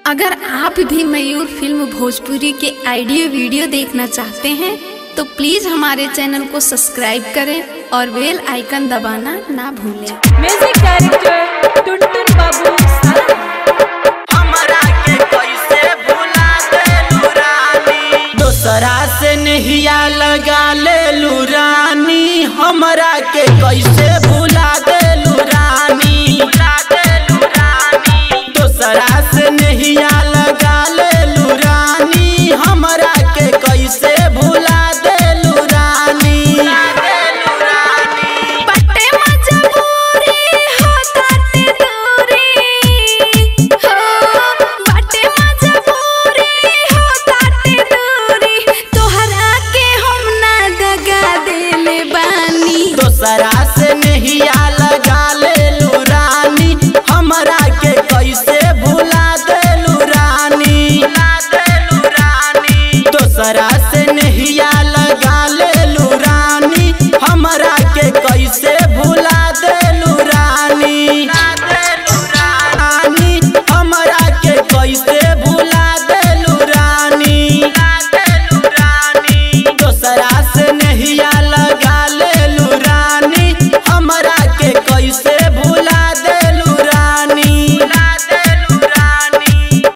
अगर आप भी मयूर फिल्म भोजपुरी के ऑडियो वीडियो देखना चाहते हैं तो प्लीज हमारे चैनल को सब्सक्राइब करें और बेल आइकन दबाना ना भूलें म्यूजिक डायरेक्टर टुनटुन बाबू सारा हमरा के कैसे भुला देलू रानी दोसरा से नहिया लगा लेलू रानी हमरा के कैसे भुला देलू रानी भुला देलू रानी दोसरा से नहिया